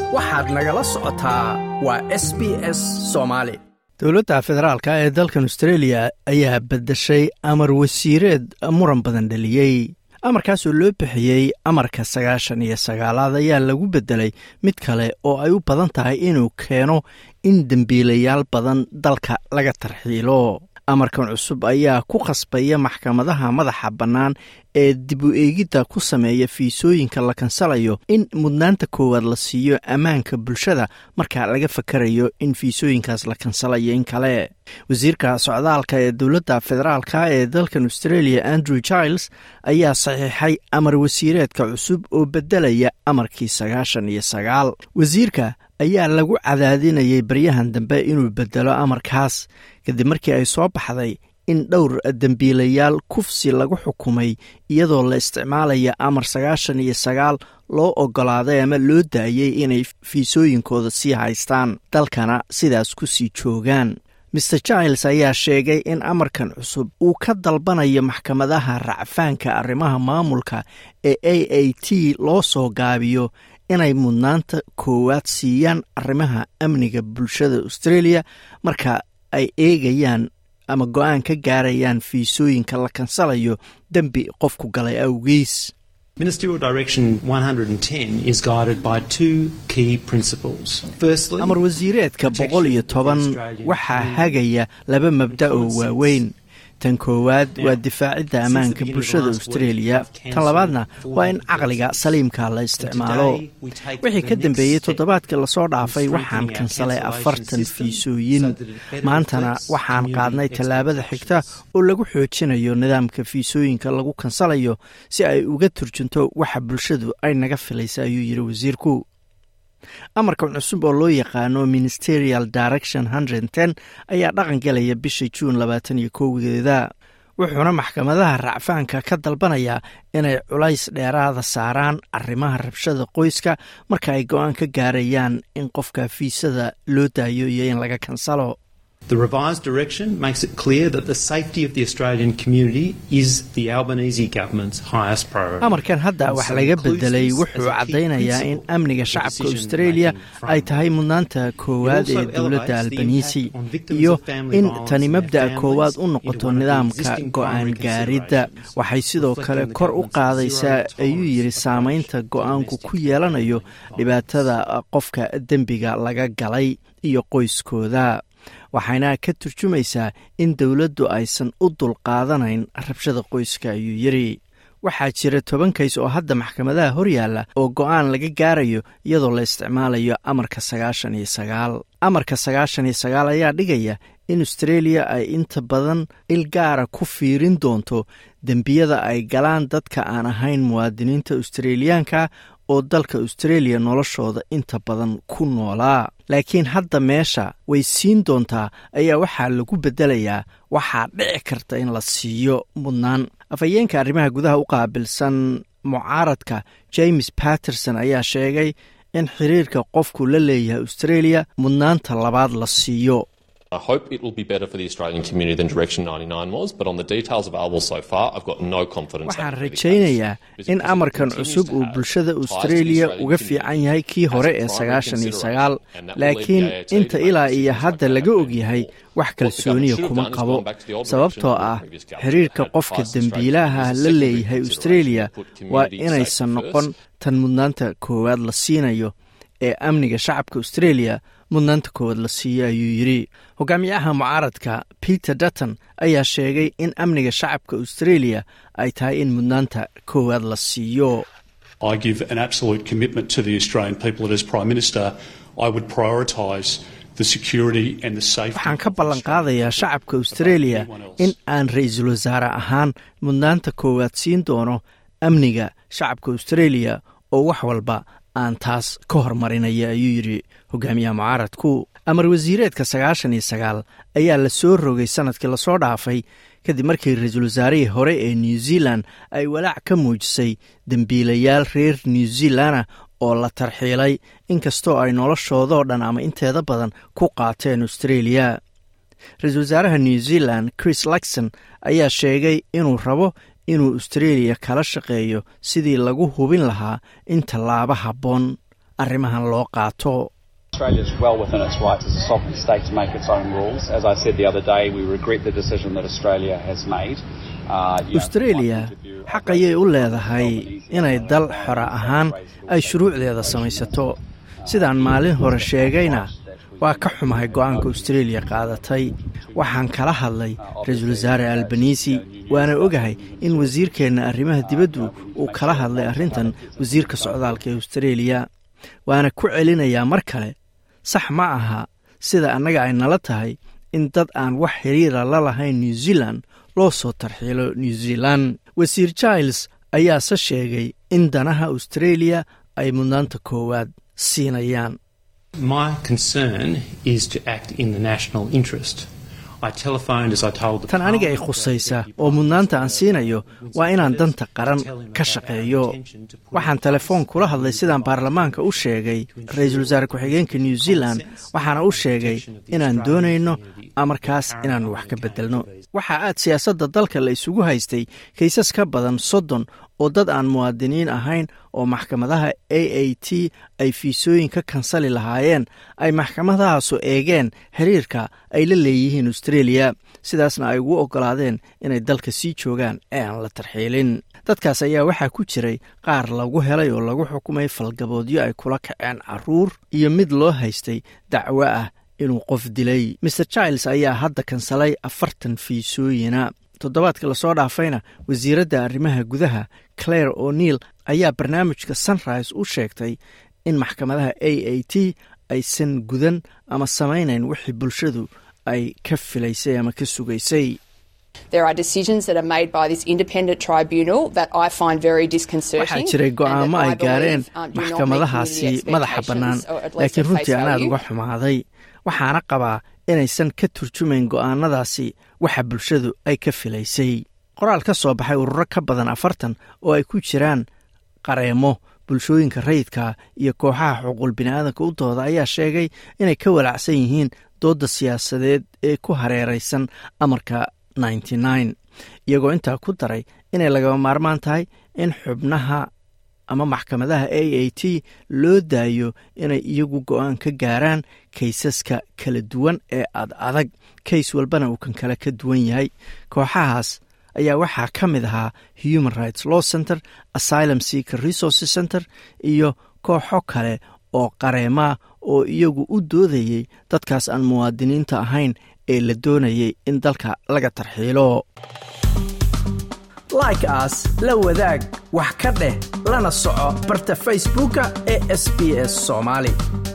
waxaad nagala socotaa waa s b s soomaali dowladda federaalka ee dalkan australia ayaa beddeshay amar wasiireed muran badan dhaliyey amarkaasoo loo bixiyey amarka sagaashan iyo sagaalaad ayaa lagu beddelay mid kale oo ay u badan tahay inuu keeno in dembiilayaal badan dalka laga tarxiilo amarkan cusub ayaa ku khasbaya maxkamadaha madaxa bannaan ee dib u eegidda ku sameeya fiisooyinka la kansalayo in mudnaanta koowaad la siiyo ammaanka bulshada marka laga fakarayo in fiisooyinkaas la kansalayo in kale wasiirka socdaalka ee dowladda federaalka ee dalkan australia andrew giles ayaa saxiixay amar wasiireedka cusub oo beddelaya amarkii sagaashan iyo sagaal wasiirka ayaa lagu cadaadinayay baryahan dambe inuu beddelo amarkaas kadib markii ay soo baxday in dhowr dembiilayaal kufsi lagu xukumay iyadoo la isticmaalaya amar sagaashan iyo sagaal loo oggolaaday ama loo daayey inay fiisooyinkooda sii haystaan dalkana sidaas ku sii joogaan maer giles ayaa sheegay in amarkan cusub uu ka dalbanayo maxkamadaha racfaanka arrimaha maamulka ee a a t loo soo gaabiyo inay mudnaanta koowaad siiyaan arrimaha amniga bulshada australia marka ay eegayaan ama go-aan ka gaarayaan fiisooyinka la kansalayo dembi qofku galay awgiis Ministerial Direction 110 is guided by two key principles. Firstly, amar wasiireedka boqol iyo toban waxaa hagaya laba mabda oo waaweyn tan koowaad waa difaacidda ammaanka bulshada australia tan labaadna waa in caqliga saliimka la isticmaalo wixii ka dambeeyey toddobaadkii lasoo dhaafay waxaan kansalay afartan fiisooyin maantana waxaan qaadnay tallaabada xigta oo lagu xoojinayo nidaamka fiisooyinka lagu kansalayo si ay uga turjunto waxa bulshadu ay naga filaysa ayuu yidhi wasiirku amarkan cusub oo loo yaqaano ministerial direction ten ayaa dhaqan galaya bisha juun labaatan iyo kowgeeda wuxuuna maxkamadaha racfaanka ka dalbanayaa inay culays dheeraada saaraan arrimaha rabshada qoyska marka ay go-aan ka gaarayaan in qofka fiisada loo daayo iyo in laga kansalo The revised direction makes it clear that the safety of the Australian community is the Albanese government's highest priority. amarkan hadda wax laga bedelay wuxuu caddaynayaa in amniga shacabka australia ay tahay mudnaanta koowaad ee dowladda albanisi iyo in tani mabda'a koowaad u noqoto nidaamka go-aan gaaridda waxay sidoo kale kor u qaadaysaa ayuu yidhi saamaynta go-aanku ku yeelanayo dhibaatada qofka dembiga laga galay iyo qoyskooda waxayna ka turjumaysaa in dowladdu aysan u dulqaadanayn rabshada qoyska ayuu yidhi waxaa jira toban kays oo hadda maxkamadaha horyaalla oo go-aan laga gaarayo iyadoo la isticmaalayo amarka sagaashan iyo sagaal amarka sagaashan iyo sagaal ayaa dhigaya in australia ay inta badan il gaara ku fiirin doonto dembiyada ay galaan dadka aan ahayn muwaadiniinta australiyaanka oo dalka australia noloshooda inta badan ku noolaa laakiin hadda meesha way siin doontaa ayaa waxaa lagu beddelayaa waxaa dhici karta in la siiyo mudnaan afhayeenka arrimaha gudaha u qaabilsan mucaaradka james patterson ayaa sheegay in xiriirka qofku la leeyahay australia mudnaanta labaad la siiyo I hope it will be better for the Australian community than Direction 99 was, but on the details available so far, I've got no confidence. waxaan rajaynayaa in amarkan cusub uu bulshada australia uga fiican yahay kii hore ee sagaashan iyo sagaal laakiin inta ilaa iyo hadda laga ogyahay wax kalsooniya kuma qabo sababtoo ah xiriirka qofka dembiilaha la leeyahay australia waa inaysan noqon tan mudnaanta koowaad la siinayo ee amniga shacabka australia mudnaanta koowaad la siiyo ayuu yidhi hogaamiyaha mucaaradka peter dutton ayaa sheegay in amniga shacabka australia ay tahay in mudnaanta koowaad la siiyo I give an absolute commitment to the Australian people that as Prime Minister I would prioritise the security and the safety waxaan ka ballan qaadayaa shacabka australia in aan ra-iisul wasaare ahaan mudnaanta koowaad siin doono amniga shacabka australia oo wax walba aan taas ka hormarinaya ayuu yidhi hogaamiyaha mucaaradku amar wasiireedka sagaashan iyo sagaal ayaa la soo rogay sanadkii lasoo dhaafay kadib markii ra-iisul wasaarihii hore ee new zealand ay walaac ka muujisay dembiilayaal reer new zealana oo la tarxiilay inkastoo ay noloshoodoo dhan ama inteeda badan ku qaateen australia ra-iisul wasaaraha new zealand chris luxon ayaa sheegay inuu rabo inuu australia kala shaqeeyo sidii lagu hubin lahaa in tallaabo habboon arrimahan loo qaato Australia is well within its rights as a sovereign state to make its own rules. As I said the other day, we regret the decision that Australia has made. australia xaq ayay u leedahay inay dal xora ahaan ay shuruucdeeda samaysato sidaan maalin hore sheegayna waa ka xumahay go'aanka australia qaadatay waxaan kala hadlay ra-iisul wasaare albanisi waana ogahay in wasiirkeenna arrimaha dibaddu uu kala hadlay arrintan wasiirka socdaalka ee australia waana ku celinayaa mar kale sax ma aha sida annaga ay nala tahay in dad aan wax xiriira la lahayn new zealand loo soo tarxiilo new zealand wasiir giles ayaase sheegay in danaha australia ay mudnaanta koowaad siinayaan My concern is to act in the national interest. I telephoned as I told the tan aniga ay khusaysa oo mudnaanta aan siinayo waa inaan danta qaran ka shaqeeyo waxaan telefoon kula hadlay sidaan baarlamaanka u sheegay ra-iisul wasaare ku-xigeenka new zealand waxaana u sheegay inaan doonayno amarkaas inaan wax ka beddelno waxaa aad siyaasadda dalka la isugu haystay kaysas ka badan soddon oo dad aan muwaadiniin ahayn oo maxkamadaha a a t ay fiisooyin ka kansali lahaayeen ay maxkamadahaasu eegeen xiriirka ay la leeyihiin australia sidaasna ay ugu oggolaadeen inay dalka sii joogaan ee aan la tarxiilin dadkaas ayaa waxaa ku jiray qaar lagu helay oo lagu xukumay falgaboodyo ay kula kaceen caruur iyo mid loo haystay dacwo ah inuu qof dilay maer giles ayaa hadda kansalay afartan fiisooyina toddobaadka lasoo dhaafayna wasiiradda arrimaha gudaha claire o'neil ayaa barnaamijka sunrise u sheegtay in maxkamadaha a a t aysan gudan ama samaynayn wixii bulshadu ay ka filaysay ama ka sugaysay There are decisions that are made by this independent tribunal that I find very disconcerting. waxaa jiray go'aamo ay gaareen maxkamadahaasi madaxa bannaan laakiin runtii anaad uga xumaaday waxaana qabaa inaysan ka turjumayn go'aanadaasi waxa bulshadu ay ka filaysay qoraal ka soo baxay ururo ka badan afartan oo ay ku jiraan qareemo bulshooyinka rayidka iyo kooxaha xuquuq bini'aadanka u dooda ayaa sheegay inay ka walacsan yihiin doodda siyaasadeed ee ku hareeraysan amarka iyagoo intaa ku daray inay lagama maarmaan tahay in xubnaha ama maxkamadaha a a t loo daayo inay iyagu go'aan ka gaaraan kaysaska kala duwan ee ad adag kays walbana uu kan kale ka duwan yahay kooxahaas ayaa waxaa ka mid ahaa human rights law center asylum seeker resources center iyo kooxo kale oo qareemaa oo iyagu u doodayey dadkaas aan muwaadiniinta ahayn ee la doonayay in dalka laga tarxiilo like aas la wadaag wax ka dheh lana soco barta facebooka ee sb s soomaali